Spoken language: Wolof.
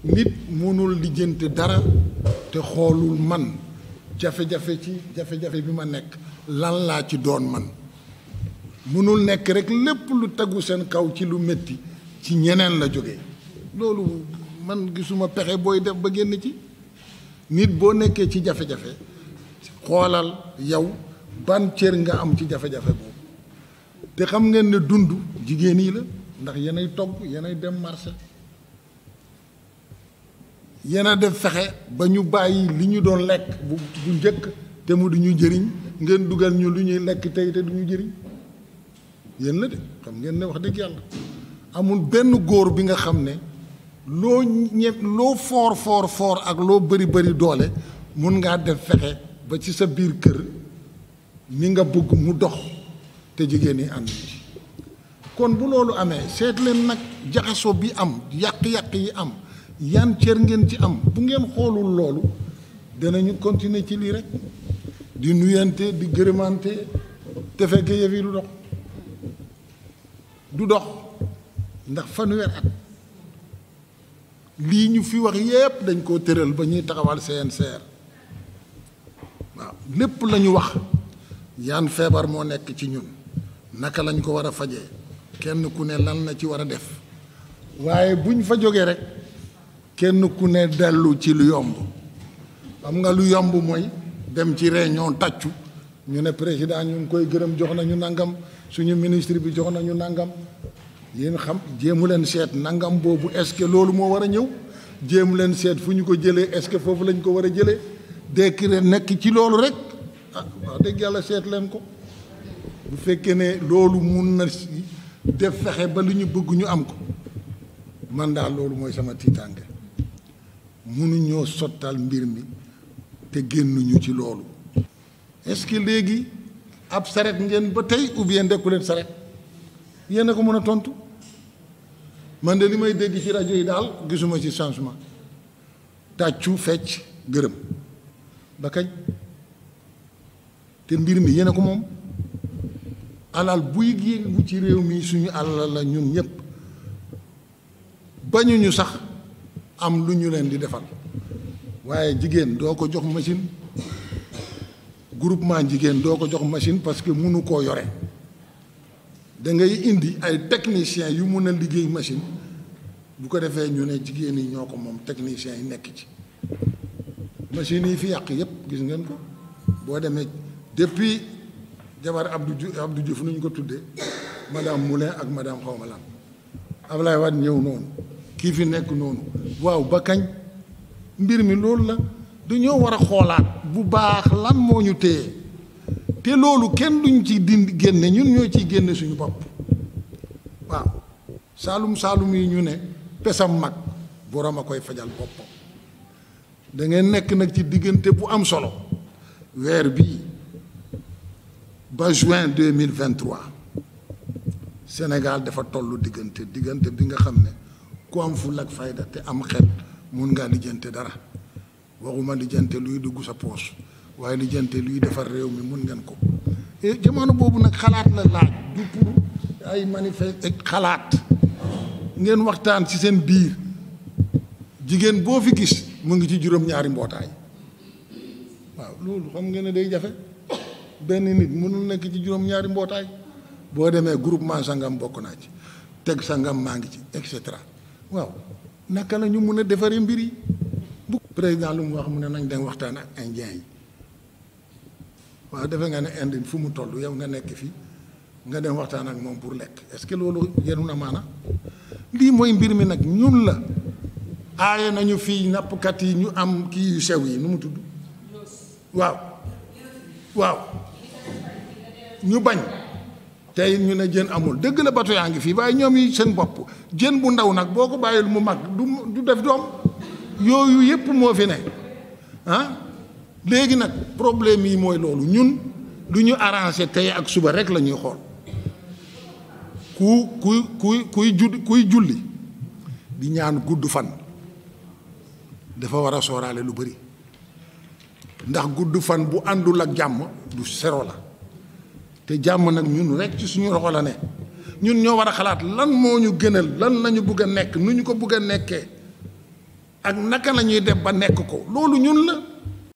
nit mënul lijjanti dara te xoolul man jafe-jafe ci jafe-jafe bi ma nekk lan laa ci doon man mënul nekk rek lépp lu tegu seen kaw ci lu métti ci ñeneen la jógee loolu man gisuma pexe booy def ba génn ci nit boo nekkee ci jafe-jafe xoolal yow ban cër nga am ci jafe-jafe boobu te xam ngeen ne dund jigéen yi la ndax yenay togg yenay dem marché yéen a def fexe ba ñu bàyyi li ñu doon lekk bu bu njëkk te mu du ñu jëriñ ngeen dugal ñu lu ñuy lekk tey te du ñu jëriñ yéen la de xam ngeen ne wax dëgg yàlla amul benn góor bi nga xam ne loo ñe loo foor foor foor ak loo bëri bëri doole mun ngaa def fexe ba ci sa biir kër ni nga bëgg mu dox te jigéen ñi ànd ci kon bu loolu amee seet leen nag jaxasoo bi am yàq-yàq yi am yan cër ngeen ci am bu ngeen xoolul loolu danañu continuer ci lii rek di nuyante di gërëmante te fekk yëf yi du dox du dox ndax fanweer at lii ñu fi wax yépp dañ koo tëral ba ñuy taxawal CNCR waaw lépp la ñu wax yan feebar moo nekk ci ñun naka lañ ko war a fajee kenn ku ne lan la ci war a def waaye buñ fa jógee rek kenn ku ne dellu ci lu yomb xam nga lu yomb mooy dem ci réunion tàccu ñu ne président ñu ngi koy gërëm jox nañu nangam suñu ministre bi jox nañu nangam yéen xam jéemu leen seet nangam boobu est-ce que loolu moo war a ñëw jéemu leen seet fu ñu ko jëlee est-ce que foofu lañ ko war a jëlee décret nekk ci loolu rek ah wax dëgg yàlla seet leen ko bu fekkee ne loolu mun na def fexe ba lu ñu bëgg ñu am ko man daal loolu mooy sama tiitaange mënuñoo sottal mbir mi te génnuñu ci loolu est-ce que léegi ab saret ngeen ba tey ou bien dekku leen saret yéen a ko mën a tontu man de li may dégg ci rajo yi daal gisuma ci changement tàccu fecc gërëm ba kañ te mbir mi yéen a ko moom alal buy yëngu ci réew mi suñu alal la ñun ñëpp bañuñu sax am lu ñu leen di defal waaye jigéen doo ko jox machine groupement jigéen doo ko jox machine parce que mënu koo yore da ngay indi ay techniciens yu mun a liggéey machine bu ko defee ñu ne jigéen yi ñoo ko moom techniciens yi nekk ci machines yi fi yàq yépp gis ngeen ko boo demee depuis jabar Abdou Diouf Abdou Diouf nu ñu ko tuddee madame Moulin ak madame xawma lan Ablaye Wade ñëw noonu kii fi nekk noonu waaw ba kañ mbir mi loolu la dañoo war a xoolaat bu baax lan moo ñu téye te loolu kenn duñ ci dindi génne ñun ñoo ciy génne suñu bopp waaw saalum saalum yi ñu ne pesam mag borom a koy fajal boppam da ngeen nekk nag ci diggante bu am solo weer bii ba juin deux mille vingt trois Sénégal dafa tollu diggante diggante bi nga xam ne ku am ful ak fayda te am xel mun ngaa lijjante dara waxuma lijjante luy dugg sa poos waaye lijjante luy defar réew mi mun ngeen ko jamono boobu nag xalaat la laaj du pour ay manifeste xalaat ngeen waxtaan ci seen biir jigéen boo fi gis mu ngi ci juróom-ñaari mbootaay waaw loolu xam ngeen ne day jafe benn nit mënul nekk ci juróom-ñaari mbootaay boo demee groupement sangam bokk naa ci teg sangam maa ngi ci et cetera waaw naka la ñu mun a defaree mbir yi bu président lu mu wax mu ne nañ dem waxtaan ak indien yi waaw defe nga ne indi fu mu toll yow nga nekk fii nga dem waxtaan ak moom pour lekk est-ce que loolu yenu na maana lii mooy mbir mi nag ñun la aaye nañu fii nappkat yi ñu am kii yu sew yi nu mu tudd waaw waaw ñu bañ tey ñu ne jën amul dëgg la bato yaa ngi fii waaye ñoom yi seen bopp jën bu ndaw nag boo ko bàyyil mu mag du du def doom yooyu yépp moo fi ne ah léegi nag problème yi mooy loolu ñun lu ñu arrangé tey ak suba rek la ñuy xool ku kuy kuy kuy judd kuy julli di ñaan gudd fan dafa war a sooraale lu bari ndax gudd fan bu àndul ak jàmm du sero la te jàmm nag ñun rek ci suñu loxo la ne ñun ñoo war a xalaat lan moo ñu gënal lan lañu bëgg a nekk nu ñu ko bëgg a nekkee ak naka la ñuy def ba nekk ko loolu ñun la